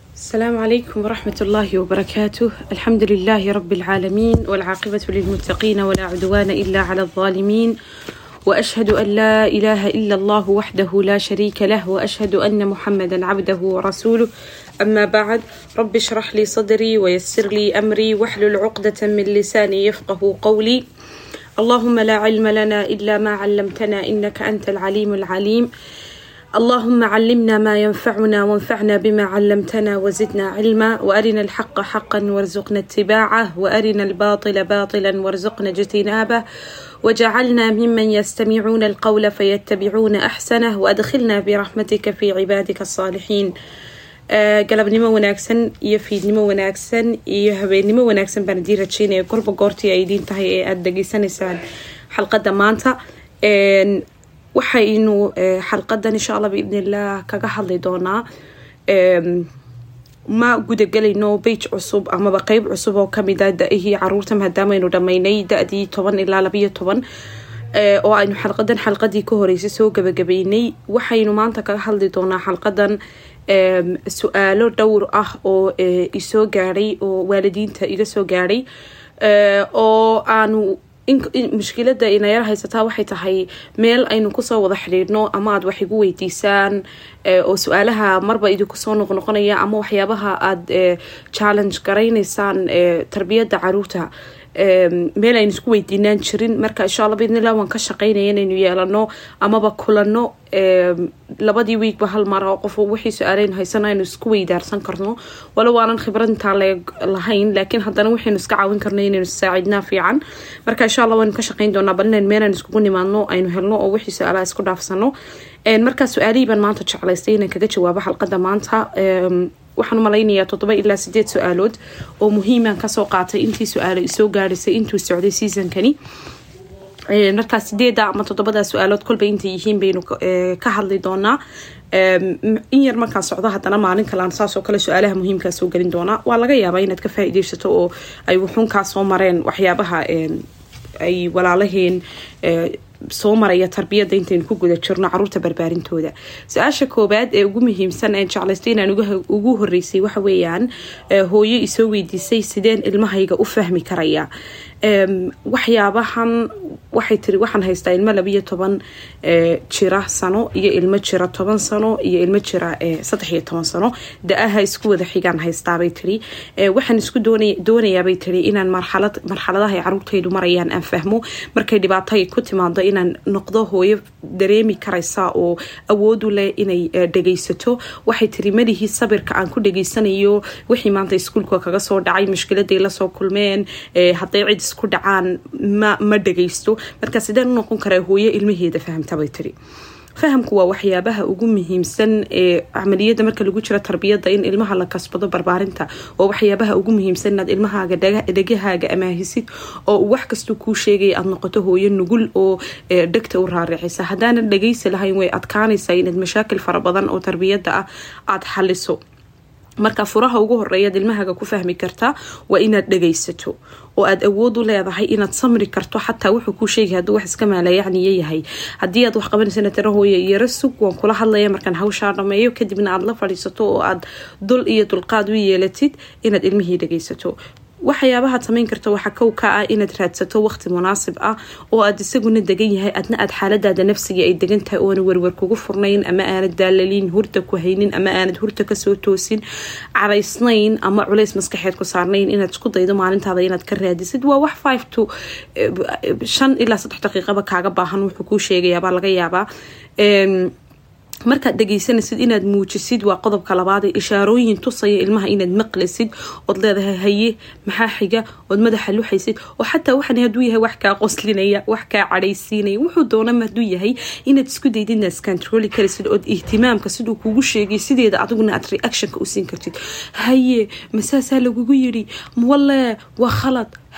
السلام عليكم ورحمة الله وبركاته الحمد لله رب العالمين والعاقبة للمتقين ولا عدوان إلا على الظالمين وأشهد أن لا إله إلا الله وحده لا شريك له وأشهد أن محمدا عبده ورسوله أما بعد رب اشرح لي صدري ويسر لي أمري واحلل عقدة من لساني يفقه قولي اللهم لا علم لنا إلا ما علمتنا إنك أنت العليم العليم اللهم علمنا ما ينفعنا وانفعنا بما علمتنا وزدنا علما وارنا الحق حقا وارزقنا اتباعه وارنا الباطل باطلا وارزقنا اجتنابه وجعلنا ممن يستمعون القول فيتبعون احسنه وادخلنا برحمتك في عبادك الصالحين galabnimo wanaagsan iyo fiidnimo wanaagsan iyo habeennimo wanaagsan baan idiin rajeynaya gorba goortii ay idiin tahay ee aada dhageysanaysaan xalqadda maanta waxaynu xalqadan insha allah biidnillaah kaga hadli doonaa ma gudagelayno bage cusub amaba qeyb cusub oo kamida da-ihii caruurta maadaamaynu dhammaynay da-dii toban ilaa labayo toban oo aynu xalqadan xalqadii ka horeysay soo gabagabeynay waxaynu maanta kaga hadli doonaa xalqadan su-aalo dhowr ah oo isoo gaadhay oo waalidiinta iga soo gaadhay oo aanu mushkilada inayar haysataa waxay tahay meel aynu kusoo wada xidhiidhno ama aad wax igu weydiisaan oo su-aalaha marba idinku soo noqnoqonaya ama waxyaabaha aada challenge garaynaysaan tarbiyadda caruurta meel aynu isku weydiinaan jirin marka insha alla bidnillah waan ka shaqeynaya inaynu yeelano amaba kulano labadii wiigba hal mar oo qof wixii su-aaleynu haysan aynu isku weydaarsan karno walo waanan khibrad intaa lahayn laakiin haddana waxaynu iska caawin karno inaynu saacidnaa fiican marka insha allah waynu ka shaqeyn doonaa bal inayn meel aynu iskugu nimaadno aynu helno oo wixii su-aalaha isku dhaafsano markaa su-aalihii baan maanta jeclaystay inaan kaga jawaabo xalqada maanta waxaan u malaynayaa toddoba ilaa sideed su-aalood oo muhiiman kasoo qaatay intii su-aalo isoo gaadhisay intuu socday seasonkani markaa sideeda ama toddobada su-aalood kolba intay yihiin baynu ka hadli doonaa in yar markaan socdo haddana maalin kalaan saasoo kale su-aalaha muhiimkaa soo gelin doonaa waa laga yaabaa inaad ka faa-ideysato oo ay wuxuunkaa soo mareen waxyaabaha ay walaalaheen soo maraya tarbiyadda intaynu ku guda jirno caruurta barbaarintooda su-aasha koowaad ee ugu muhiimsan ee jeclaystay inaan ugu horeysay waxa weeyaan hooyo isoo weydiisay sideen ilmahayga u fahmi karaya waxyaabahan waxay tiri waxaan haystaa ilmo labiyo toban jira sano iyo ilmo jira toban sano iyo ilmo jira saddex iyo toban sano da-aha isku wada xigaan haystaabay tiri waxaan isku doonayaabay tiri inaan marxalad marxaladaha ay caruurtaydu marayaan aan fahmo markay dhibaatay ku timaado inaan noqdo hooyo dareemi karaysa oo awoodu leh inay dhagaysato waxay tiri malihii sabirka aan ku dhageysanayo wixii maanta iskuulka kaga soo dhacay mushkiladay lasoo kulmeen hadday cid isku dhacaan ma ma dhagaysto marka sideen u noqon karaa hooyo ilmaheeda fahamtabay tiri fahamku waa waxyaabaha ugu muhiimsan ee camaliyada marka lagu jiro tarbiyada in ilmaha la kasbado barbaarinta waa waxyaabaha ugu muhiimsan inaad ilmahaaga dhegahaaga amaahisid oo wax kastau kuu sheegaya aad noqoto hooyo nugul oo dhegta u raaricisa haddaanan dhagaysi lahayn way adkaanaysaa inaad mashaakil fara badan oo tarbiyada ah aada xaliso marka furaha ugu horeeyaad ilmahaaga ku fahmi kartaa waa inaad dhagaysato oo aad awood u leedahay inaad samri karto xataa wuxuu kuu sheegay haduu wax iska maalayacniyo yahay haddii aad wax qabanaysan tira hooya yaro sug waan kula hadlaya markaan hawshaa dhameeyo kadibna aad la fadhiisato oo aad dul iyo dulqaad u yeelatid inaad ilmihii dhagaysato waxyaabahaad samayn karta waxaa kow ka ah inaad raadsato waqti munaasib ah oo aad isaguna degan yahay adna aad xaaladaada nafsiga ay degan tahay oona werwer kugu furnayn ama aanad daalaliin hurda ku haynin ama aanad hurta kasoo toosin caraysnayn ama culays maskaxeed ku saarnayn inaad isku daydo maalintaada inaad ka raadisid waa wax five to shan ilaa saddex daqiiqaba kaaga baahan wuxuu kuu sheegayaabaa laga yaabaa markaad dhegaysanaysid inaad muujisid waa qodobka labaad ee ishaarooyin tusaya ilmaha inaad maqlaysid ood leedahay haye maxaa xiga ood madaxa luxaysid oo xataa waxan haduu yahay wax kaa qoslinaya wax kaa cadhaysiinaya wuxuu doonama haduu yahay inaad isku daydid inaad iskantroli karaysid ood ihtimaamka siduu kugu sheegay sideeda adiguna aad reactionka u siin kartid haye masaasaa lagugu yiri walle waa khalad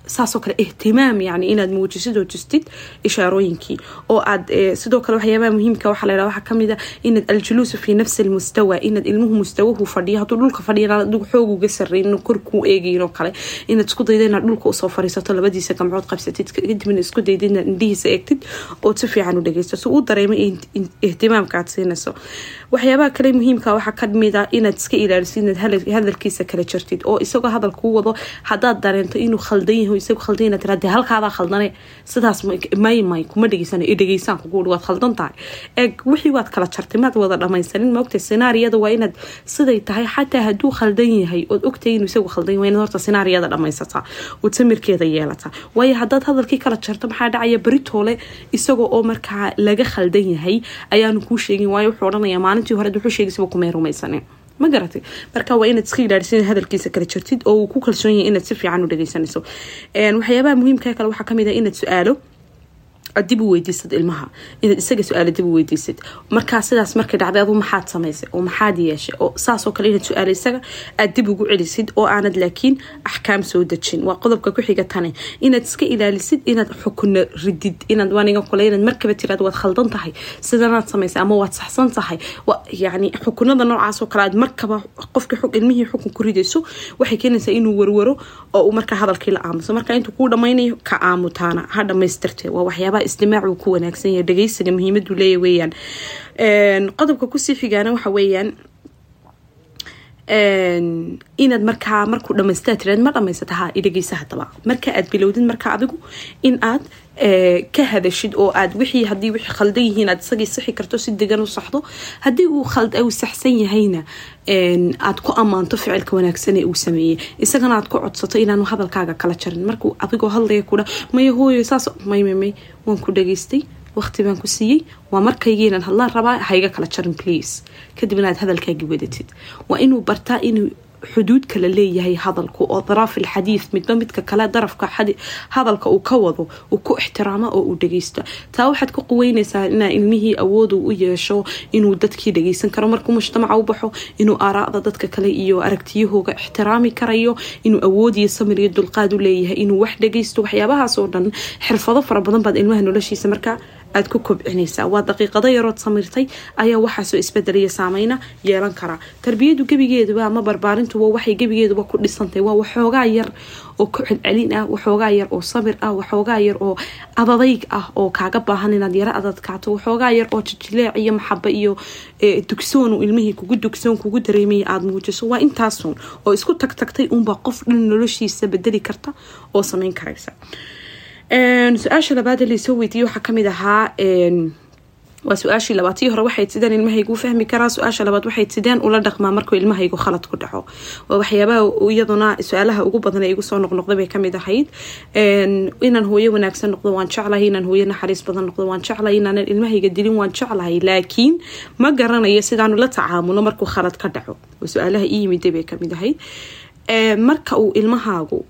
saasoo kale ihtimaam yani inaad muujisid oo justid ishaarooyinkii oo aad sidoo kale waxyaabaha muhiimka waxaa laydhaha waxaa kamid a inaad aljuluusu fi nafsi almustawa inaad ilmuhu mustawahu fadhiyo hadduu dhulka fadhiyan adigu xoog uga sarreyn korkuu eegayin oo kale inaad isku dayda inaad dhulka usoo fariisato labadiisa gamcood qabsatid kadibna isku dayda inaad indhihiisa eegtid ood si fiican u dhageysto si uu dareemo ihtimaamka aad siinayso waxyaabaha kale muhiimka waxaa kamid a inaad iska ilaalisid inaad hadalkiisa kala jartid oo isagoo hadal kuu wado hadaad dareento inuu khaldan yahay isagu khaldan inaad tiraade halkaadaa khaldane sidaas may may kuma dhegeysana i dhegeysaan kugu waad khaldan tahay eeg wixii waad kala jartay maad wada dhamaysanin maogtay sinaariyada waa inaad siday tahay xataa hadduu khaldan yahay ood ogtahay inuu isagu khaldan yahay waa inaad horta sinaariyada dhamaysataa ood samirkeeda yeelataa waayo haddaad hadalkii kala jarto maxaa dhacaya beritoole isagoo oo markaa laga khaldan yahay ayaanu kuu sheegin waayo wuxuu odhanaya maalintii hore wuxuu sheegaysaba kumay rumaysanin ma garatay marka waa inaad iska ilaalisid hadalkiisa kala jirtid oo uu ku kalsoon yahay inaad si fiican u dhageysanayso waxyaabaha muhiimka kale waxaa kamid a inaad su-aalo dib u weydiisad ilmaha inaad isaga su-aalo dib u weydiisad markaa sidaas markay dhacday adu maxaad samaysay oo maxaad yeeshay oo saasoo kale inaad su-aalo isaga aad dib ugu celisid oo aanad laakiin axkaam soo dejin waa qodobka ku-xiga tane inaad iska ilaalisid inaad xukuno ridid inaad waaniga kule inaad markaba tiraad waad khaldan tahay sidanaad samaysay ama waad saxsan tahay yani xukunada noocaasoo kale aad markaba qofka ilmihii xukun ku ridayso waxay keenaysaa inuu warwaro oo uu markaa hadalkii la aamuso marka intuu kuu dhamaynayo ka aamutaana ha dhamaystirte waa waxyaabaha istimaac uu ku wanaagsan yahay dhageysiga muhiimadu leeya weeyaan qodobka kusii xigaana waxa weeyaan inaad markaa markuu dhamaystaa tiraad ma dhamaysata ha idhageysa hadaba marka aad bilowdid marka adigu in aad ka hadashid oo aad wixii hadii wixii khaldan yihiin aad isagii sixi karto si degan u saxdo haddii uu uu saxsan yahayna aad ku ammaanto ficilka wanaagsan ee uu sameeyey isagana aad ku codsato inaanu hadalkaaga kala jarin markuu adigoo hadlaya kudha maya hooyo saas maymamay waan ku dhageystay waqti baan ku siiyey waa markaygiinan hadlaan rabaa hayga kala jarin please kadibna aad hadalkaagii wadatid waa inuu bartaa inuu xuduud kala leeyahay hadalku oo daraaf alxadiid midba midka kale darafka hadalka uu ka wado uu ku ixtiraamo oo uu dhageysto taa waxaad ku quweyneysaa inaa ilmihii awoodu u yeesho inuu dadkii dhageysan karo markuu mujtamaca u baxo inuu aaraada dadka kale iyo aragtiyahooga ixtiraami karayo inuu awood iyo samir iyo dulqaad u leeyahay inuu wax dhageysto waxyaabahaas oo dhan xirfado fara badan baad ilmaha noloshiisa markaa aad ku kobcinaysaa waa daqiiqado yarood samirtay ayaa waxaasoo isbedelaya saameyna yeelan karaa tarbiyadu gebigeeduba ama barbaarintuba waxay gebigeeduba ku dhisantay waa waxoogaa yar oo ku celcelin ah waxoogaa yar oo samir ah waxoogaa yar oo adadayg ah oo kaaga baahan inaad yaro adadkaato waxoogaa yar oo jijileec iyo maxaba iyo dugsoonu ilmihii kugu dugsoon kugu dareemaya aada muujiso waa intaasun oo isku tag tagtay unbaa qof dhan noloshiisa bedeli karta oo sameyn karaysa su-aasha labaad laysoo weydiiyey waxaa kamid ahaa waa su-aashii labaad tii hore waxay sideen ilmahaygu fahmi karaa su-aasha labaad waxay sideen ula dhaqmaa markuu ilmahaygu khalad ku dhaco waa waxyaabaha iyaduna su-aalaha ugu badan ee igu soo noqnoqday bay kamid ahayd inaan hooyo wanaagsan noqdo waan jeclahay inaan hooyo naxariis badan noqdo waan jeclahay inaanan ilmahayga dilin waan jeclahay laakiin ma garanayo sidaanu la tacaamulo markuu khalad ka dhaco waa su-aalaha ii yimiday bay kamid ahayd marka uu ilmahaagu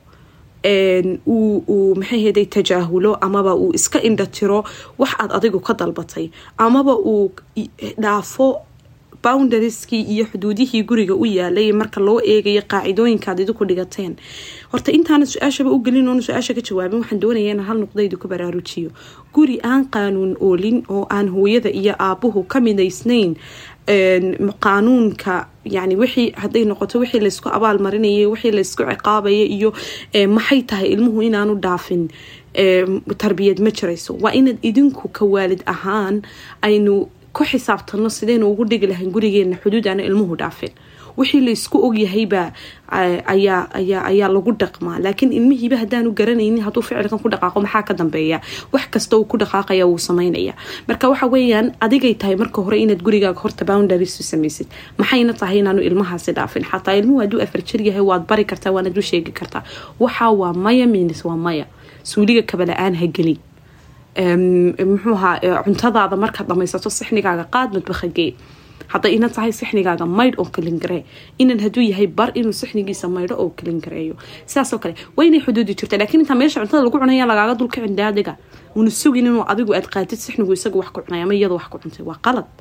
uu maxayhday tajaahulo amaba uu iska indhatiro wax aad adigu ka dalbatay amaba uu dhaafo boundarskii iyo xuduudihii guriga u yaalay marka loo eegayo qaacidooyinkaad idiku dhigateen horta intaana su-aashaba u gelin oona su-aasha ka jawaabin waxaan doonaya inaan hal nuqdaydu ku baraarujiyo guri aan qaanuun oolin oo aan hooyada iyo aabuhu ka midaysnayn qaanuunka yani wixii haday noqoto wixii laysku abaal marinayay wixii laysku ciqaabaya iyo maxay tahay ilmuhu inaanu dhaafin tarbiyad ma jirayso waa inaad idinku ka waalid ahaan aynu ku xisaabtano sidaynu ugu dhigi lahayn gurigeena xuduud aana ilmuhu dhaafin wixii laysku ogyahaybaa ayaa lagu dhaqmaa laakiin ilmihiiba hadaanu garanaynin haduu ficilkan ku dhaqaaqo maxaa ka dambeeya wax kasta uu ku dhaqaaqaya wuu samaynaya marka waxa weyaan adigay tahay marka hore inaad gurigaaga horta boundaries u samaysid maxayna tahay inaanu ilmahaasi dhaafin xataa ilmuhu haduu afar jir yahay waad bari kartaa waanad u sheegi kartaa waxa waa maya minis waa maya suuliga kabala-aan ha gelin muxuuha cuntadaada markaad dhamaysato sixnigaaga qaad madbakagee hadday ina tahay sixnigaaga maydh oo kalingaree inan haduu yahay bar inuu sixnigiisa maydho oo kalingareeyo sidaasoo kale waa inay xuduudi jirta lakiin intaa meesha cuntada lagu cunaya lagaaga dulkicin daadiga una sugin inuu adigu aad qaatid sixnigu isaga wax ku cunay ama iyada wax ku cuntay waa qalad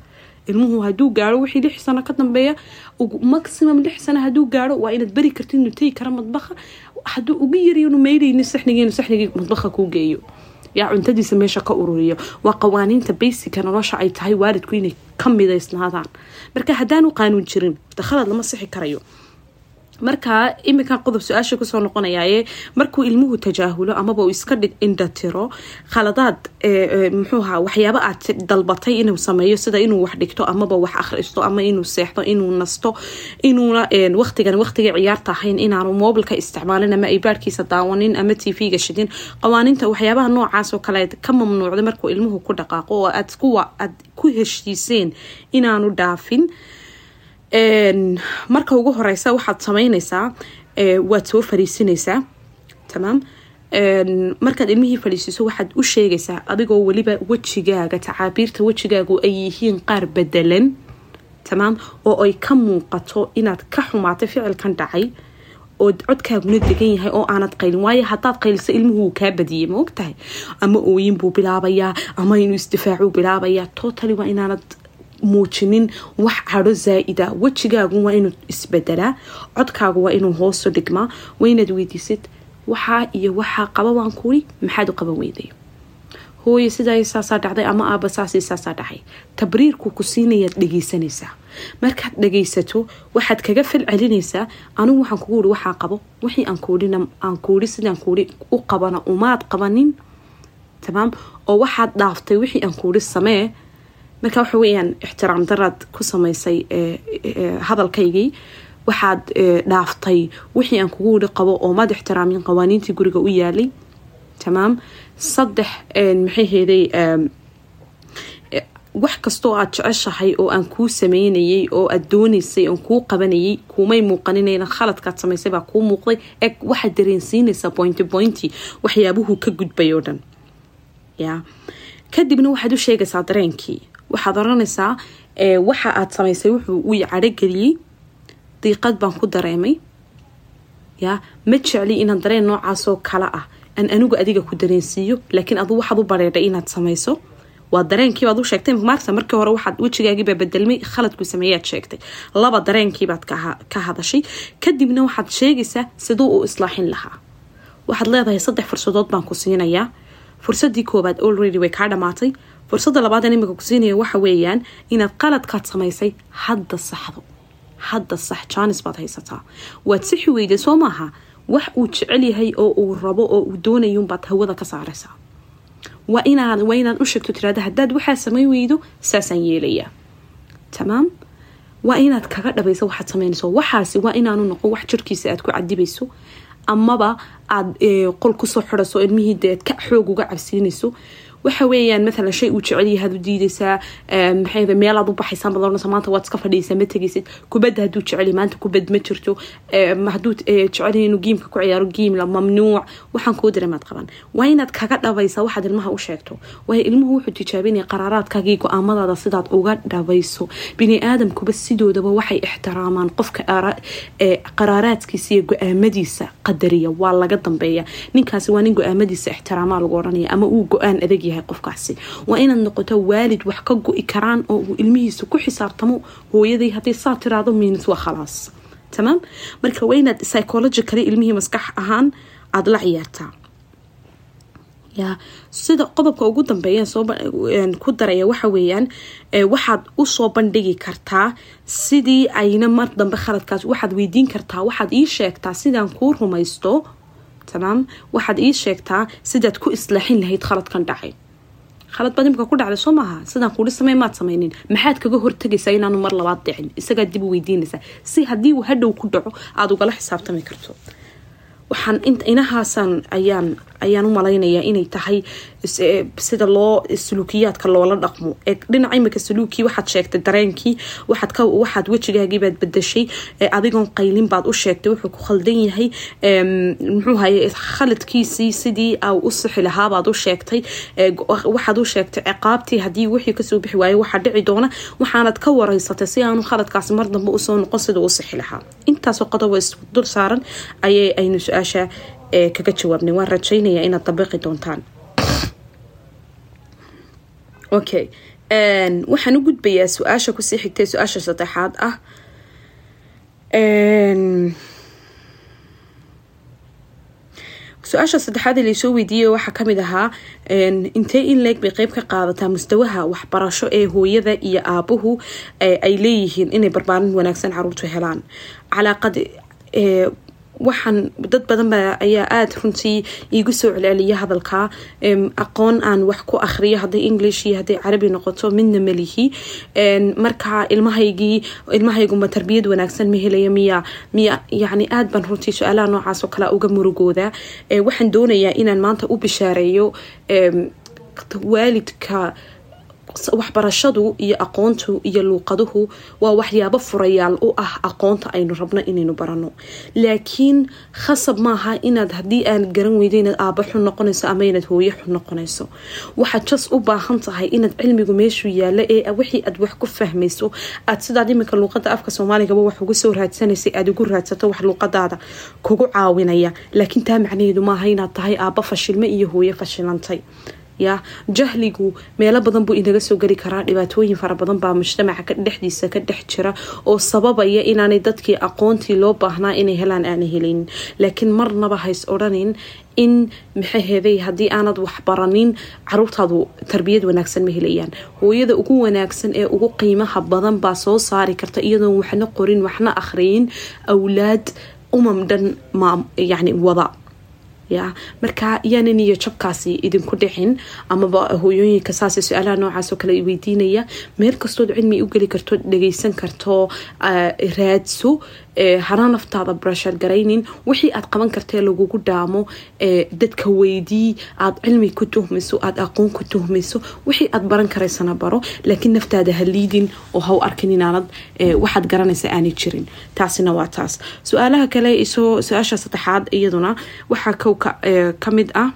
ilmuhu haduu gaaro wixii lix sano ka dambeeya maximum lix sano haduu gaaro waa inaad beri kartid inuu tegi kara madbaha haduu ugu yariyo inu meydhayni saxnigii saxnigii madbaha kuu geeyo yaa cuntadiisa meesha ka ururiyo waa qawaaniinta basica nolosha ay tahay waalidku inay ka midaysnaadaan marka haddaanu qaanuun jirin dakhalad lama sixi karayo marka iminkan qodob su-aasha kusoo noqonayaaye markuu ilmuhu tajaahulo amaba uu iska indhatiro khaladaad muxuuha waxyaaba aad dalbatay inuu sameeyo sida inuu wax dhigto amaba wax akhristo ama inuu seexdo inuu nasto inuuna waqtigan waqtiga ciyaarta ahayn inaanu moobilka isticmaalin ama ibaadhkiisa daawanin ama tv-ga shidin qawaaniinta waxyaabaha noocaas oo kale ka mamnuucda markuu ilmuhu ku dhaqaaqo oo aad kuwa aad ku heshiiseen inaanu dhaafin marka ugu horeysa waxaad sameyneysaa waad soo fariisineysaa tamaam markaad ilmihii fadhiisiiso waxaad u sheegaysaa adigoo weliba wejigaaga tacaabiirta wejigaagu ay yihiin qaar bedelan tamaam oo ay ka muuqato inaad ka xumaatay ficilkan dhacay oo codkaaguna degan yahay oo aanad qaylin waayo hadaad qayliso ilmuhu wuu kaa badiyey ma ogtahay ama ooyin buu bilaabayaa ama inuu isdifaacuu bilaabayaa totally waa inaanad muujinin wax cadho zaa-ida wejigaagu waa inuu isbedelaa codkaagu waa inuu hoosu dhigmaa waa inaad weydiisid waxaa iyo waxaa qaba waan kuuri maxaad u qaban weyday hooye sidaa saasaa dhacday ama aaba saasi saasaa dhacay tabriirku ku siinayaad dhegeysanaysaa markaad dhageysato waxaad kaga fal celinaysaa anigu waxaan kugu uri waxaa qabo wixii aan kuurina aan kuuri sidaan kuuri u qabana umaad qabanin tamaam oo waxaad dhaaftay wixii aan kuuri samee marka waxa weyaan ixtiraam daraad ku samaysay hadalkaygii waxaad dhaaftay wixii aan kugu wiri qabo oo maad ixtiraamin qawaaniintii guriga u yaalay tamaam saddex maxay heeday wax kastoo aad jeceshahay oo aan kuu sameynayay oo aad doonaysay oon kuu qabanayay kuumay muuqaninayna khaladkaad samaysay baa kuu muuqday eg waxaad dareensiinaysaa bointy bointy waxyaabuhu ka gudbay oo dhan ya kadibna waxaad u sheegaysaa dareenkii waxaad oranaysaa waxa aad samaysay wuxuu uu cadhogeliyey diiqad baan ku dareemay ya ma jecli inaan dareen noocaasoo kale ah aan anigu adiga ku dareensiiyo laakiin adu waxaad u bareedhay inaad samayso waa dareenkiibaad u sheegtay maarta markii hore waxaad wejigaagiibaa bedelmay khaladku sameeyaad sheegtay laba dareenkiibaad ka hadashay kadibna waxaad sheegaysaa siduu u islaaxin lahaa waxaad leedahay saddex fursadood baan ku siinayaa fursadii koobaad already way kaa dhamaatay fursadda labaadeen imika ku siinaya waxa weeyaan inaad qaladkaad samaysay hadda saxdo hadda sax jaanis baad haysataa waad sixi weyday soo maaha wax uu jecel yahay oo uu rabo oo uu doonayunbaad hawada ka saaraysaa waa inaad waa inaad u sheegto tirahda haddaad waxaa samay weydo saasaan yeelayaa tamaam waa inaad kaga dhabayso waxaad sameynayso waxaasi waa inaanu noqon wax jirkiisa aad ku cadibayso amaba aad qol kusoo xidhaso ilmihii deed ka xoog uga cabsiinayso waxa weeyaan maalan shay uu jecel yahaad u diidaysaa maxay meelaad u baxaysaa baad oranaysa maanta waad iska fadhiisaa ma tegaysid kubadda hadduu jecel maanta kubad ma jirto hadduu jecel inuu giimka ku ciyaaro giimla mamnuuc waxaan kuu dareemaad qaban waa inaad kaga dhabaysaa waxaad ilmaha u sheegto waayo ilmuhu wuxuu tijaabinaya qaraaraadkaagii go-aamadaada sidaad uga dhabayso bini aadamkuba sidoodaba waxay ixtiraamaan qofka qaraaraadkiisa iyo go-aamadiisa qadariya waa laga dambeeya ninkaasi waa nin go-aamadiisa ixtiraamaa lagu oranaya ama uu go-aan adag yahay qofkaasi waa inaad noqoto waalid wax ka go-i karaan oo uu ilmihiisa ku xisaabtamo hooyaday haddii saa tiraado miinis waa khalaas tamaam marka waa inaad psychologically ilmihii maskax ahaan aada la ciyaartaa ya sida qodobka ugu dambeeya soo ku daraya waxa weeyaan waxaad usoo bandhigi kartaa sidii ayna mar dambe khaladkaas waxaad weydiin kartaa waxaad ii sheegtaa sidaan kuu rumaysto tamaam waxaad ii sheegtaa sidaad ku islaaxin lahayd khaladkan dhacay khalad baad imika ku dhacday soo maaha sidaan kuuri samey maad sameynin maxaad kaga hortagaysaa inaanu mar labaad dhicin isagaad dib u weydiinaysaa si haddii uu hadhow ku dhaco aada ugala xisaabtami karto waxaan inahaasan ayaan ayaan u malaynayaa inay tahay sida loo suluukiyaadka loola dhaqmo ee dhinaca imika suluukii waxaad sheegtay dareenkii waxaad ka waxaad wejigaagiibaad bedashay adigoon qaylin baad u sheegtay wuxuu ku khaldan yahay muxuu haye khaladkiisii sidii a u sixi lahaabaad u sheegtay waxaad u sheegtay ciqaabtii haddii wixii kasoo bixi waayo waxaa dhici doona waxaanad ka wareysatay si aanu khaladkaasi mar dambe usoo noqon sida u sixi lahaa intaasoo qodob dul saaran ayay aynu su-aasha kaga jawaabnay waan rajaynayaa inaad dabiqi doontaan okay waxaan u gudbayaa su-aasha kusii xigtay su-aasha saddexaad ah su-aasha saddexaad ee laysoo weydiiyey waxaa kamid ahaa intee in leeg bay qeyb ka qaadataa mustawaha waxbarasho ee hooyada iyo aabuhu ay leeyihiin inay barbaarin wanaagsan caruurtu helaan calaaqad waxaan dad badan ba ayaa aada runtii iigu soo celceliya hadalka aqoon aan wax ku akhriyo hadday english iyo hadday carabi noqoto midna malihi marka ilmahaygii ilmahayguma tarbiyad wanaagsan ma helaya miya miya yacni aada baan runtii su-aalaha noocaas oo kale uga murugooda waxaan doonayaa inaan maanta u bishaareeyo waalidka waxbarashadu iyo aqoontu iyo luuqaduhu waa waxyaabo furayaal u ah aqoonta aynu rabno inaynu barano laakiin khasab maaha inaad haddii aan garan weydo inaad aaba xun noqonayso ama inaad hooyo xun noqonayso waxaad jas u baahan tahay inaad cilmigu meeshuu yaalo ee wixii aad wax ku fahmayso aad sidaad iminka luuqada afka soomaaligaba wax uga soo raadsanaysay aad ugu raadsato wax luuqadaada kugu caawinaya laakiin taa macnaheedu maaha inaad tahay aaba fashilme iyo hooyo fashilantay ya jahligu meelo badan buu inaga soo geli karaa dhibaatooyin fara badan baa mujtamaca dhexdiisa ka dhex jira oo sababaya inaanay dadkii aqoontii loo baahnaa inay helaan aana helin laakiin marnaba hays odhanin in maxaheeday haddii aanad waxbaranin caruurtaadu tarbiyad wanaagsan ma helayaan hooyada ugu wanaagsan ee ugu qiimaha badan baa soo saari karta iyadoon waxna qorin waxna akhriyin awlaad umam dhan yani wada ya marka yaanan iyo jabkaasi idinku dhicin amaba hooyooyinka saas su-aalaha noocaas oo kale weydiinaya meel kastood cilmi u geli karto dhageysan karto raadso hana naftaada brashar garaynin wixii aad qaban kartee lagugu dhaamo dadka weydii aad cilmi ku tuhmayso aad aqoon ku tuhmayso wixii aad baran karaysana baro laakiin naftaada ha liidin oo ha u arkin inaanad waxaad garanaysa aanay jirin taasina waa taas su-aalaha kale isoo su-aasha saddexaad iyaduna waxaa kow ka mid ah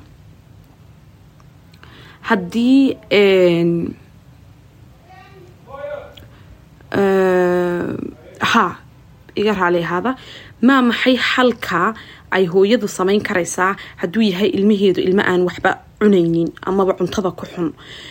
haddii ha iga raali ahaada maa maxay xalka ay hooyadu samayn karaysaa hadduu yahay ilmaheedu ilmo aan waxba cunaynin amaba cuntada ku xun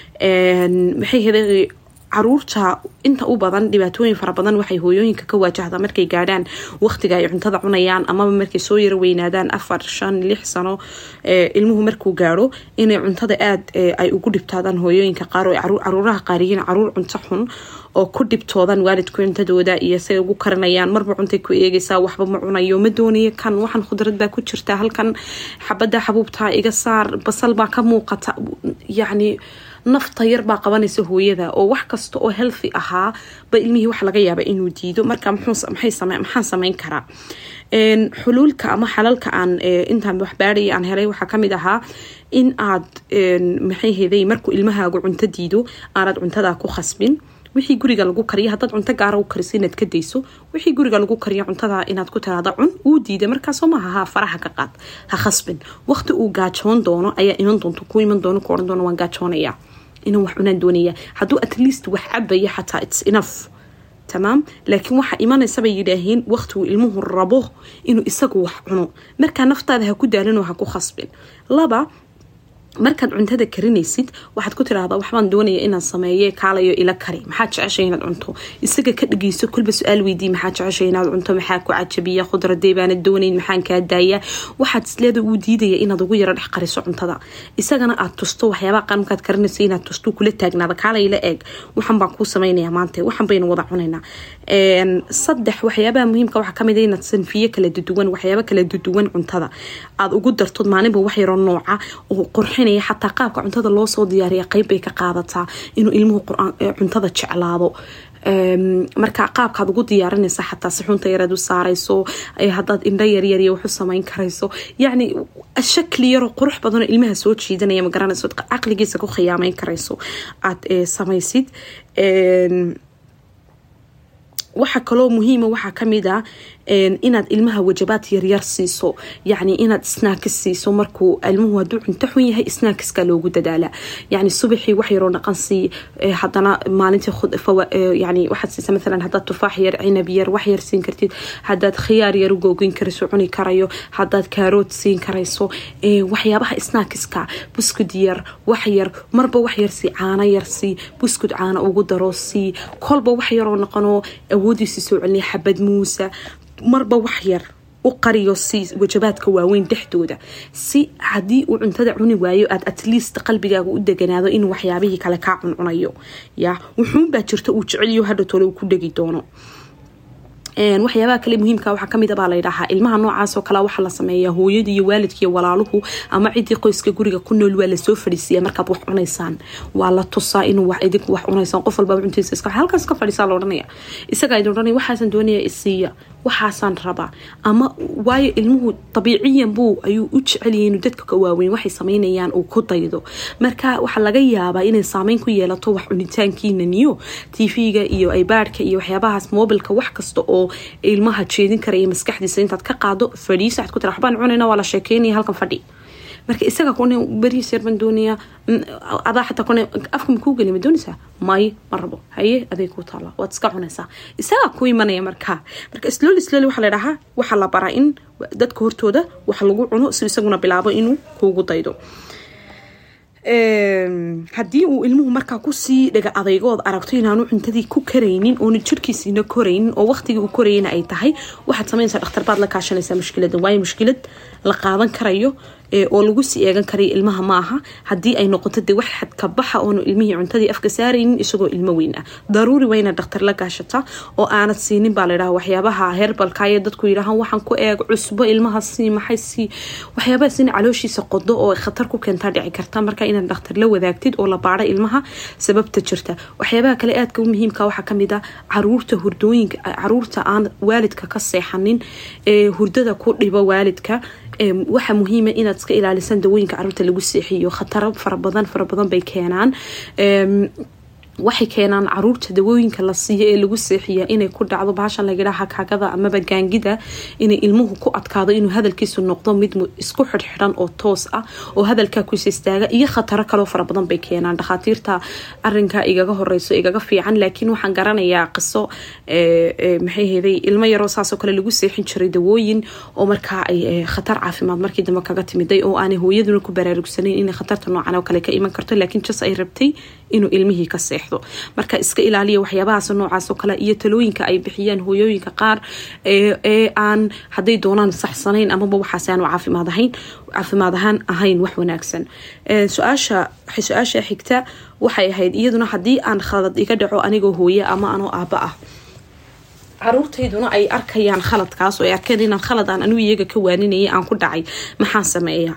maxay heda caruurta inta u badan dhibaatooyin fara badan waxay hooyooyinka ka waajahda markay gaadhaan waqtiga ay cuntada cunayaan amaba markay soo yaro weynaadaan afar shan lix sano ilmuhu markuu gaadho inay cuntada aada ay ugu dhibtaadaan hooyooyinka qaar oo caruuraha qaariyiin caruur cunto xun oo ku dhibtoodan waalidku cuntadooda iyo say ugu karinayaan marba cuntay ku eegaysaa waxba ma cunayo ma doonayo kan waxan khudrad baa ku jirta halkan xabada xabuubtaa iga saar basal baa ka muuqata yacni nafta yar baa qabanaysa hooyada oo wax kasta oo healthy ahaa ba ilmihii wax laga yaaba inuu diido marka maxaan samayn karaa xuluulka ama xalalka aan intaan waxbaadhaya aan helay waxaa kamid ahaa in aad maxay heday markuu ilmahaagu cunto diido aanad cuntadaa ku khasbin wixii guriga lagu kariyo haddaad cunto gaara u kariso inaad ka dayso wixii guriga lagu kariyo cuntada inaad ku tiraada cun uu diida markaasoo maaha ha faraha ka qaad ha khasbin waqti uu gaajoon doono ayaa iman doonto ku iman doono ku ohan doono waan gaajoonaya inaan wax cunaan doonaya hadduu at least wax cabaya xataa its enough tamaam laakiin waxaa imanaysa bay yidhaaheen waqtigu ilmuhu rabo inuu isagu wax cuno markaa naftaada ha ku daalinoo ha ku khasbin laba markaad cuntada karinaysid waxaad ku tiraahdaa waxbaan doonaya inaan sameeye kaalayo ila kari maxaa jeceshay inaad cunto isaga ka dhageyso kolba su-aal weydii maxaa jeceshay inaad cunto maxaa ku cajabiya khudradee baana doonayn maxaan kaa daaya waxaad isleeda uu diidaya inaad ugu yaro dhex qariso cuntada isagana aad tusto waxyaabaha qaar markaad karinayso inaad tusto kula taagnaada kaalayla eeg waxan baan kuu sameynaya maanta waxan baynu wada cunaynaa saddex waxyaabaha muhiimka waxaa kamid a inaad sanfiye kala duduwan waxyaaba kala duduwan cuntada aad ugu dartood maalinba wax yaroo nooca oo qurxinaya xataa qaabka cuntada loo soo diyaariya qeyb bay ka qaadataa inuu ilmuhu cuntada jeclaado marka qaabkaad ugu diyaarinaysa xataa si xunta yareed u saarayso hadaad indho yaryar waxu samayn karayso yacni shakli yaroo qurux badanoo ilmaha soo jiidanaya magaranayso caqligiisa ku khiyaameyn karayso aad samaysid waxa kaloo muhiima waxaa kamid a inaad ilmaha wajabaad yaryar siiso yani inaad snaakis siiso markuu ilmuhu haduu cunto xun yahay snaakiska loogu dadaala yani subaxii wax yaroo dhaqan sii hadana maalintii yani waxaad siisa maalan hadaad tufaax yar cinab yar wax yar siin kartid hadaad khiyaar yar u googin karayso cuni karayo hadaad kaarood siin karayso waxyaabaha snaakiska buskud yar wax yar marba wax yar sii caano yar sii buskud caano ugu daro sii kolba wax yaroo noqonoo awoodiisi soo celiniya xabad muusa marba wax yar u qariyo si wajabaadka waaweyn dhexdooda si haddii uu cuntada cuni waayo aad atleast qalbigaaga u deganaado inuu waxyaabihii kale kaa cuncunayo ya wuxuunbaa jirta uu jecelyo hadhatole uu ku dhegi doono waxyaabaha kale muhiimka waxaa kamid baa ladhahaa ilmaha noocaasoo kale waxaa la sameeyaa hooyada iyo waalidka iyo walaaluhu ama cidii qoyska guriga ku nool waa lasoo fadhiisiiya markaad wax cunaysaan waa la tusaa inuu idinku wax cunaysaan qof walbaa cuntiisa iska halkaas ka fadhiisaa la odhanaya isagaa idin odhanaya waxaasan doonaya isiiya waxaasaan rabaa ama waayo ilmuhu dabiiciyan buu ayuu u jeceliyay inuu dadka ka waaweyn waxay sameynayaan uu ku daydo marka waxaa laga yaabaa inay saameyn ku yeelato wax cunitaankiinaniyo tv-ga iyo ibaadhka iyo waxyaabahaas mobilka wax kasta oo ilmaha jeedin karaya maskaxdiisa intaad ka qaado fadhiisa ad ku tira waxbaan cunayna waa la sheekeynaya halkan fadhi marka isaga kone beriis yar baan doonayaa adaa xataa kone afka makuu geli ma doonaysaa may ma rabo haye aday kuu taala waad iska cunaysaa isagaa ku imanaya markaa marka sloli sloli waxaa la dhahaa waxaa la baraa in dadka hortooda wax lagu cuno si isaguna bilaabo inuu kuugu daydo haddii uu ilmuhu markaa kusii dhaga adaygood aragto inaanu cuntadii ku karaynin oona jirkiisiina koraynin oo waqtigii uu korayana ay tahay waxaad sameynaysaa dhakhtar baad la kaashanaysaa mushkilada waayo mushkilad la qaadan karayo oo lagu sii eegan karayo ilmaha ma aha haddii ay noqoto de wax xadkabaxa oonu ilmihii cuntadii afka saaraynin isagoo ilmo weyn ah daruuri waa inaad dhakhtar la gaashata oo aanad siinin baa ladhaha waxyaabaha herbalkaayo dadku yidhahaan waxaan ku eeg cusbo ilmaha sii maxay sii waxyaabahaas in calooshiisa qodo oo khatar ku keentaa dhici karta marka inaad dhakhtar la wadaagtid oo la baaro ilmaha sababta jirta waxyaabaha kale aadka u muhiimka waxaa kamid a caruurta hurdooyinka caruurta aan waalidka ka seexanin ee hurdada ku dhibo waalidka waxaa muhiima inaad iska ilaalisaan dawooyinka caruurta lagu seexiyo khataro farabadan farabadan bay keenaan waxay keenaan caruurta dawooyinka la siiyo ee lagu seexiya inay ku dhacdo bahashan lagadhaha kaagada amaba gaangida inay ilmuhu ku adkaado inuu hadalkiisu noqdo mid isku xidhxidhan oo toos ah oo hadalkaa kuisa istaaga iyo khataro kaloo farabadan bay keenaan dhakhaatiirta arinka igaga horeyso igaga fiican laakiin waxaan garanayaa qiso maxayheday ilmo yaroo saasoo kale lagu seexin jiray dawooyin oo markaa ay khatar caafimaad markii dambe kaga timiday oo aanay hooyaduna ku baraarugsanayn inay khatarta noocan oo kale ka iman karto laakiin jas ay rabtay inuu ilmihii ka seexdo marka iska ilaaliya waxyaabahaas noocaasoo kale iyo talooyinka ay bixiyaan hooyooyinka qaar ee aan hadday doonaan saxsanayn amaba waxaas aanu caafimaad ahayn caafimaad ahaan ahayn wax wanaagsan su-aasha su-aasha xigta waxay ahayd iyaduna haddii aan khalad iga dhaco anigoo hooye ama anoo aaba ah caruurtayduna ay arkayaan khaladkaas oo ay arkeen inaan khalad aan anigu iyaga ka waaninayay aan ku dhacay maxaan sameeyaa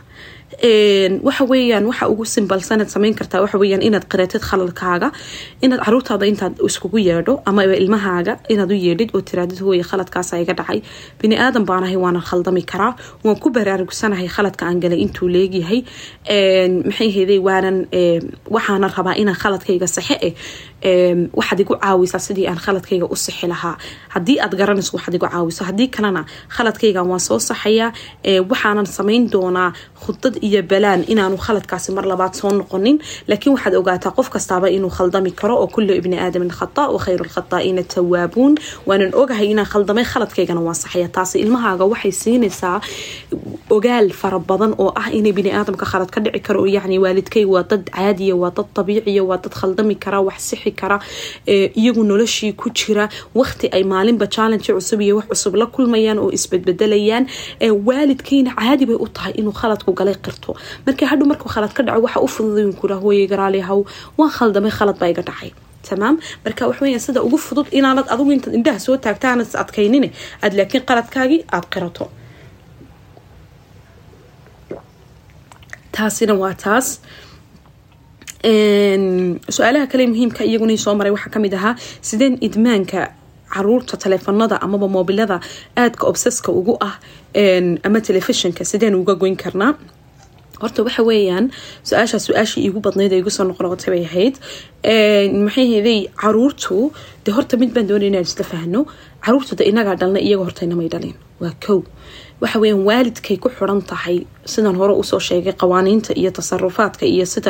waxa weeyaan waxa ugu simbalsanaad sameyn kartaa waxa weyaan inaad qaratid khaladkaaga inaad caruurtaada intaad iskugu yeedho ama ilmahaaga inaad u yeedhid oo tiraadid hooye khaladkaasa iga dhacay bini aadan baanahay waana khaldami karaa waan ku baraarugsanahay khaladka aan galay intuu leegyahay maxay heday waanan waxaana rabaa inaan khaladkayga saxe eh waxaad igu caawisaa sidii aan khaladkayga u sixi lahaa haddii aad garanayso waxaad igu caawiso haddii kalena khaladkaygan waan soo saxayaa waxaanan samayn doonaa khudad iyo balaan inaanu khaladkaasi mar labaad soo noqonin laakiin waxaad ogaataa qof kastaaba inuu khaldami karo oo kullu ibni aadamin khata wa khayru lkhataa'iina tawaabuun waanan ogahay inaan khaldamay khaladkaygana waan saxaya taasi ilmahaaga waxay siinaysaa ogaal fara badan oo ah inay bini aadamka khalad ka dhici karo oo yacni waalidkay waa dad caadiya waa dad dabiiciya waa dad khaldami kara wax sixi kara iyagu noloshii ku jira waqti ay maalinba challenge cusub iyo wax cusub la kulmayaan oo isbedbedelayaan waalidkayna caadi bay u tahay inuu khaladku galay qirto marka hadhow markuu khalad ka dhaco waxa u fududay kura hooyey garaali haw waan khaldamay khalad baa iga dhacay tamaam marka waxweya sida ugu fudud inaanad adigu intaad indhaha soo taagta aanad is adkaynin aad laakiin qaladkaagii aada qirato taasina waa taas su-aalaha kale muhiimka iyaguna soo maray waxaa kamid ahaa sideen idmaanka caruurta taleefanada amaba moobilada aadka obseska ugu ah ama telefishinka sideen uga goyn karnaa horta waxa weeyaan su-aashaa su-aashii iigu badnayd ee igu soo noqnoqotay bay ahayd maxay heday caruurtu de horta mid baan doonay inaan isla fahno caruurtu de inagaa dhalna iyaga horta inamay dhalin waa kow waxa weeyaan waalidkay ku xiran tahay sidaan hore usoo sheegay qawaaniinta iyo tasarufaadka iyo sida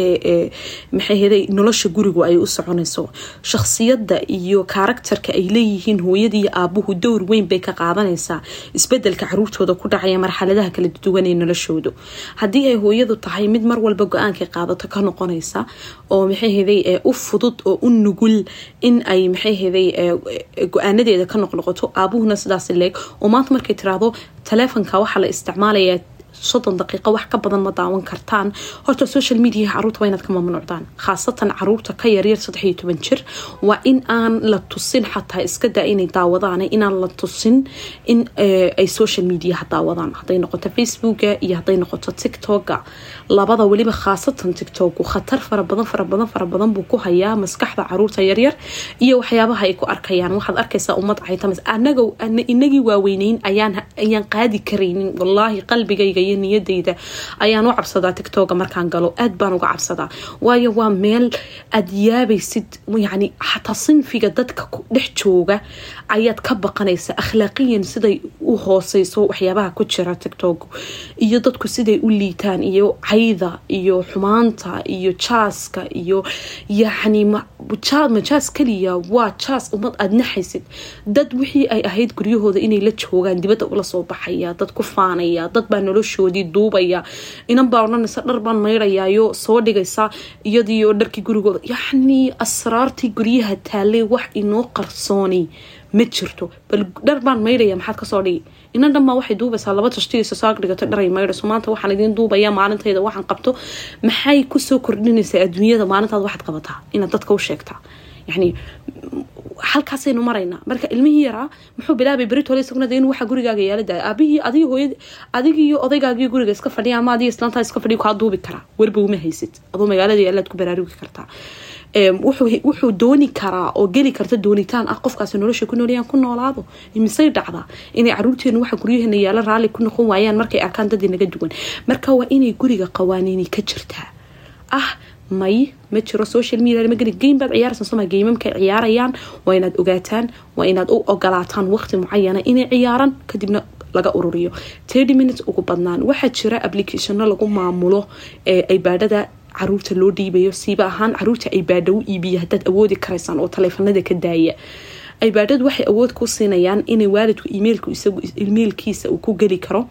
maxay heday nolosha gurigu ay u soconayso shakhsiyadda iyo karakterka ay leeyihiin hooyada iyo aabuhu dowr weyn bay ka qaadanaysaa isbedelka caruurtooda ku dhacaya marxaladaha kala duwan ee noloshoodu haddii ay hooyadu tahay mid mar walba go-aankay qaadato ka noqonaysa oo maxay heday u fudud oo u nugul in ay maxay heday go-aanadeeda ka noqnoqoto aabuhuna sidaas leeg oo maanta markay tiraahdo taleefonka waxaa la isticmaalayaa soddon daqiiqo wax ka badan ma daawan kartaan horta social mediaha caruurta waa inaad ka mamnuucdaan khaasatan caruurta ka yaryar saddex iyo toban jir waa in aan la tusin xataa iska daa inay daawadaan inaan la tusin in ay social mediaha daawadaan hadday noqoto facebooka iyo hadday noqoto tiktoka labada weliba khaasatan tiktoku khatar fara badan fara badan fara badan buu ku hayaa maskaxda caruurta yaryar iyo waxyaabaha ay ku arkayaan waxaad arkaysaa ummad caytamas anaga inagii waaweyneyn ayaan ayaan qaadi karaynin wallaahi qalbigayga iyo niyadayda ayaan u cabsadaa tictoga markaan galo aad baan uga cabsadaa waayo waa meel aad yaabaysid yani xataa sinfiga dadka dhex jooga ayaad ka baqanaysa akhlaaqiyan siday u hooseyso waxyaabaha ku jira tictog iyo dadku siday u liitaan iyo cayda iyo xumaanta iyo jaaska iyo yani majaas kaliya waa jaas ummad aad naxaysid dad wixii ay ahayd guryahooda inay la joogaan dibadda ula soo baxaya dad ku faanaya dad baa noloshoodii duubaya inan baa odhanaysa dhar baan maydhayaayo soo dhigaysa iyadiioo dharkii gurigooda yacnii asraartii guryaha taalay wax inoo qarsooni ma jirto bal dhar baan maydhaya maxaad kasoo dhigi inan dhan baa waxay duubaysaa laba tashtigiisa saag dhigato dharay maydhayso maanta waxaan idiin duubaya maalintayda waxaan qabto maxay kusoo kordhinaysaa adduunyada maalintaad waxaad qabataa inaad dadka u sheegtaa yani halkaasaynu maraynaa marka ilmihii yaraa muxuu bilaabay beritole isaguna de inuu waxa gurigaaga yaala daaya aabihii adig hooyad adigiiyo odaygaagiyo guriga iska fadhiya ama adiga islaantaa iska fadhiya kaa duubi karaa werba uma haysid adoo magaalada yaalaad ku baraarugi kartaa wuxuu dooni karaa oo geli karta doonitaan ah qofkaasi nolosha ku noolayaan ku noolaado misay dhacdaa inay caruurteenu waxa guryaheena yaala raalli ku noqon waayaan markay arkaan dad inaga duwan marka waa inay guriga qawaaniini ka jirtaa ah may ma jiro social media ma geli game baad ciyaaraysan soma geymamka ciyaarayaan waa inaad ogaataan waa inaad u ogolaataan waqti mucayana inay ciyaaraan kadibna laga ururiyo thirty minutes ugu badnaan waxaa jira applicationo lagu maamulo ee ibaadhada caruurta loo dhiibayo siiba ahaan caruurta ibaadha u iibiya hadaad awoodi karaysaan oo taleefanada ka daaya ibaadhadu waxay awood ku siinayaan inay waalidku imailku isagu imailkiisa uu ku geli karo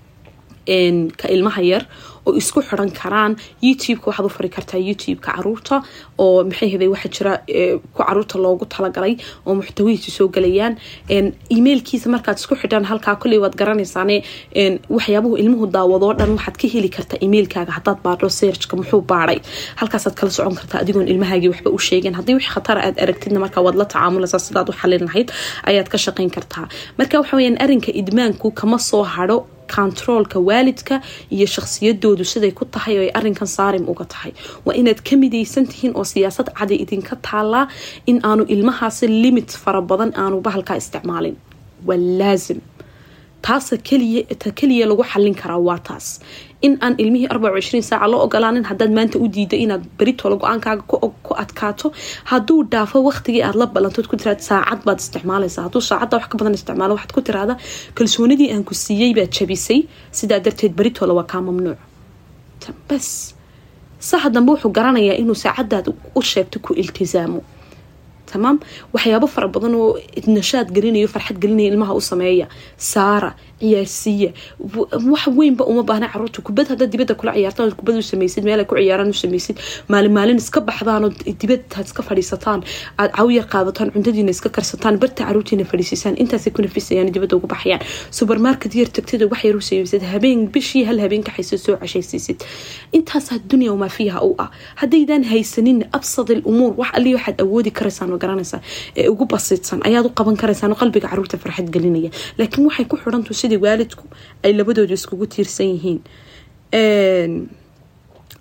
ka ilmaha yar oo isku xiran karaan youtubeka waxaad u fari kartaa youtubeka caruurta oo maxay heday waxaa jira ku caruurta loogu talagalay oo muxtawihiisu soo galayaan emailkiisa markaad isku xidhaan halkaa kolley waad garanaysaane waxyaabuhu ilmuhu daawadoo dhan waxaad ka heli kartaa emailkaaga hadaad baadho searchka muxuu baadhay halkaasaad kala socon kartaa adigoon ilmahaagii waxba u sheegeen haddii wix khatara aad aragtidna markaa waad la tacaamulaysaa sidaad u xalin lahayd ayaad ka shaqayn kartaa marka waxa weyaan arrinka idmaanku kama soo hadho controolka waalidka iyo shakhsiyadoodu siday ku tahay oo ay arinkan saarim uga tahay waa inaad ka midaysan tihiin oo siyaasad caday idinka taalaa in aanu ilmahaasi limit fara badan aanu bahalkaa isticmaalin waa laazim taasa ta keliya lagu xalin karaa waa taas in aan ilmihii arbaca ishriin saaca loo ogolaanin haddaad maanta u diida inaad beritoola go-aankaaga ku adkaato hadduu dhaafo waqtigii aad la ballantood ku tiraad saacad baad isticmaalaysaa hadduu saacadda wax ka badan isticmaalo waxaad ku tiraada kalsoonidii aan ku siiyey baad jabisay sidaa darteed beritoola waa kaa mamnuuc bas saxa dambe wuxuu garanayaa inuu saacadaad u sheegto ku iltisaamo tamaam waxyaabo fara badan oo nashaad gelinayo farxad gelinaya ilmaha u sameeya saara ciyaarsiiya wax weynba uma baahna caruurta kubad haddaad dibadda kula ciyaartaan kubad u samaysid meel ay ku ciyaaraan u samaysid maalin maalin iska baxdaanoo dibadaad iska fadhiisataan aad cawyar qaadataan cuntadiina iska karsataan barta caruurtiina fadhiisiisaan intaasay ku nafisayaan dibadda ugu baxayaan supermarket yar tagtada wax yar u samaysid habeen bishii hal habeen kaxaysid soo cashaysiisid intaasaa dunya wamaa fiiha u ah haddaydaan haysanin absad il umuur wax alli waxaad awoodi karaysaan oo garanaysaa ee ugu basiidsan ayaad u qaban karaysaan oo qalbiga caruurta farxad gelinaya laakiin waxay ku xidhantu sidii waalidku ay labadooda iskugu tiirsan yihiin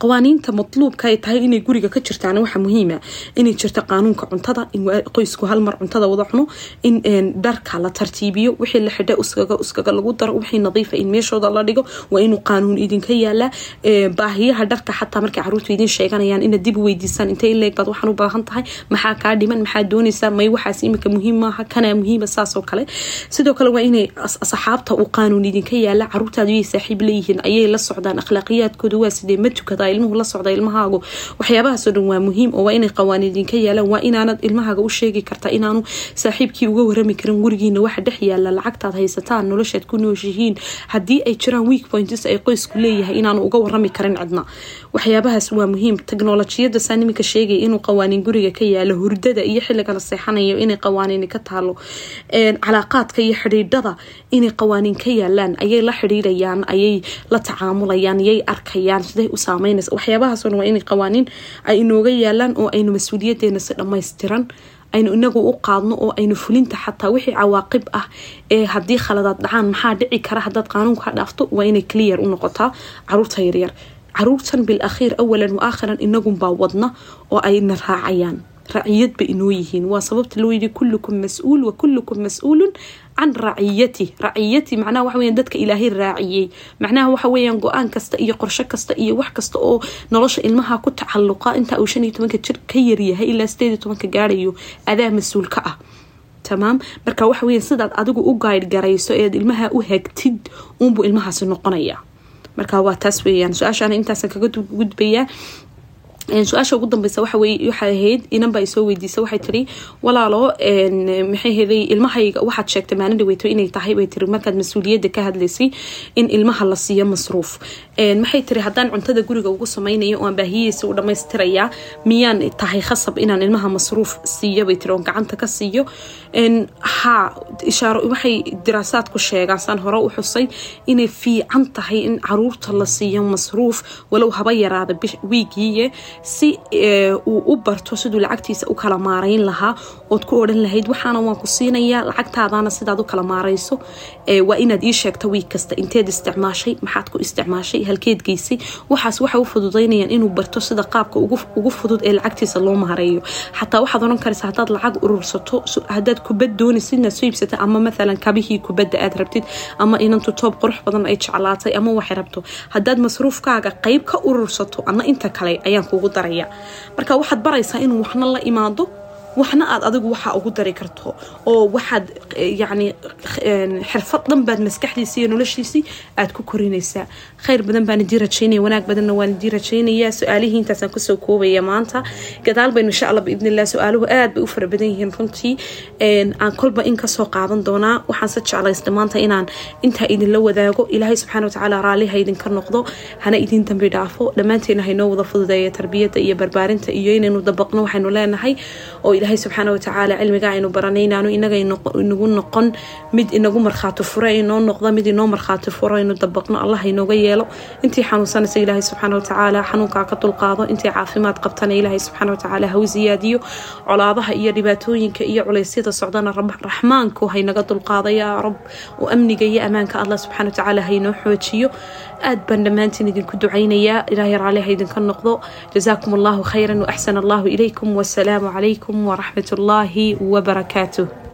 qawaaniinta matluubka ay tahay inay guriga ka jirtaan waxa muhiima inay jirto qaanuunka cuntada in qoysku hal mar cuntada wada cuno in dharka la tartiibiyo wixii la xidha uskaga uskaga lagu daro wixii nadiifa in meeshooda la dhigo waa inuu qaanuun idinka yaalaa baahiyaha dharka xataa markay caruurtu idin sheeganayaan inaad dib weydiisaan intay in leeg baad waxaan u baahan tahay maxaa kaa dhiman maxaa doonaysaa may waxaas imika muhiim maaha kanaa muhiima saasoo kale sidoo kale waa inay asxaabta uu qaanuun idinka yaala caruurtaadu yay saaxiib leeyihiin ayay la socdaan akhlaaqiyaadkooda waa sidee ma tukadaa ilmuhu la socda ilmahaagu waxyaabahaasoo dhan waa muhiim oo waa inay qawaaniin idinka yaalaan waa inaanad ilmahaaga u sheegi karta inaanu saaxiibkii uga warami karin gurigiina waxa dhex yaala lacagtaad haysataan noloshaad ku nooshihiin haddii ay jiraan week points ay qoysku leeyahay inaanu uga warami karin cidna waxyaabahaas waa muhiim teknolojiyada saa niminka sheegaya inuu qawaaniin guriga ka yaalo hurdada iyo xilliga la seexanayo inay qawaaniini ka taalo calaaqaadka iyo xidhiidhada inay qawaaniin ka yaalaan ayay la xidhiidhayaan ayay la tacaamulayaan yay arkayaan siday u saameynaysa waxyaabahaasoo dhan waa inay qawaaniin ay inooga yaalaan oo aynu mas-uuliyadeena si dhammaystiran aynu inagu u qaadno oo aynu fulinta xataa wixii cawaaqib ah ee haddii khaladaad dhacaan maxaa dhici kara hadaad qaanuunka dhaafto waa inay clear u noqotaa caruurta yaryar caruurtan bil akhiir awalan wa aakhiran inagunbaa wadna oo ayna raacayaan raciyad ba inoo yihiin waa sababta loo yidhi kullukum mas-uul wa kullukum mas-uulun can raciyati raciyati macnaha waxa weyan dadka ilaahay raaciyey macnaha waxa weeyaan go-aan kasta iyo qorsho kasta iyo wax kasta oo nolosha ilmaha ku tacaluqa inta uu shan iyo tobanka jir ka yaryahay ilaa sideed iyo tobanka gaarayo adaa mas-uul ka ah tamaam marka waxa weya sidaad adigu u gaydh garayso eed ilmaha u hagtid uunbuu ilmahaasi noqonaya marka waa taas weeyaan su-aashaana intaasan kaga gudbayaa su-aasha ugu dambeysa waxay ahayd inanba ay soo weydiisa waxay tiri walaalo maxay heday ilmahayga waxaad sheegtay maalin dhaweyto inay tahay bay tiri markaad mas-uuliyadda ka hadlaysay in ilmaha la siiyo masruuf maxay tiri haddaan cuntada guriga ugu sameynayo oan baahiyihiisa u dhammaystirayaa miyaan tahay khasab inaan ilmaha masruuf siiyo bay tiri oon gacanta ka siiyo haa ishaaro waxay diraasaadku sheegaan saan hore u xusay inay fiican tahay in caruurta la siiyo masruuf walow haba yaraada wiigiiye si uu u barto siduu lacagtiisa u kala maarayn lahaa ood ku odhan lahayd waxaana waan ku siinayaa lacagtaadana sidaad u kala maarayso waa inaad ii sheegto wiig kasta inteed isticmaashay maxaad ku isticmaashay halkeed geysay waxaas waxay u fududaynayaan inuu barto sida qaabka ugu fudud ee lacagtiisa loo maareeyo xataa waxaad oran karaysa hadaad lacag urursato hadaad kubad doonaysid inaad soo iibsata ama maalan kabihii kubadda aad rabtid ama inantu toob qurux badan ay jeclaatay ama waxay rabto hadaad masruufkaaga qeyb ka urursato ana inta kale ayaan kugu daraya marka waxaad baraysaa inuu waxna la imaado waxna aad adigu waxaa ugu dari karto oo waxaad yani xirfad dhan baad maskaxdiisi iyo noloshiisii aad ku korinaysaa khayr badan baan idii rajaynaya wanaag badanna waan idii rajaynayaa su-aalihii intaasaan kusoo koobaya maanta gadaal baynu insha allah biidn illah su-aaluhu aad bay u fara badan yihiin runtii aan kolba in kasoo qaadan doonaa waxaan se jeclaysta maanta inaan intaa idinla wadaago ilaahay subxana watacaala raalliha idinka noqdo hana idin dambi dhaafo dhammaanteena haynoo wada fududeeya tarbiyadda iyo barbaarinta iyo inaynu dabaqno waxaynu leenahay oo ilaahay subxaana watacaala cilmiga aynu baranaynaanu inaga inagu noqon mid inagu markhaati furo inoo noqda mid inoo markhaati furo inu dabaqno allah inooga yeelo intii xanuunsanaysa ilaahay subxaana watacaala xanuunkaa ka dulqaado intii caafimaad qabtana ilaahay subxaana watacaala haw siyaadiyo colaadaha iyo dhibaatooyinka iyo culeysyada socdana raxmaanku haynaga dulqaada yaa rab oo amniga iyo ammaanka allah subxaana watacaala haynoo xoojiyo aad baan dhammaantiin idinku ducaynayaa ilaahay raalliha idinka noqdo jazaakum allahu khayran waaxsan allahu ilaykum wasalaamu calaykum waraxmat ullaahi wabarakaatuh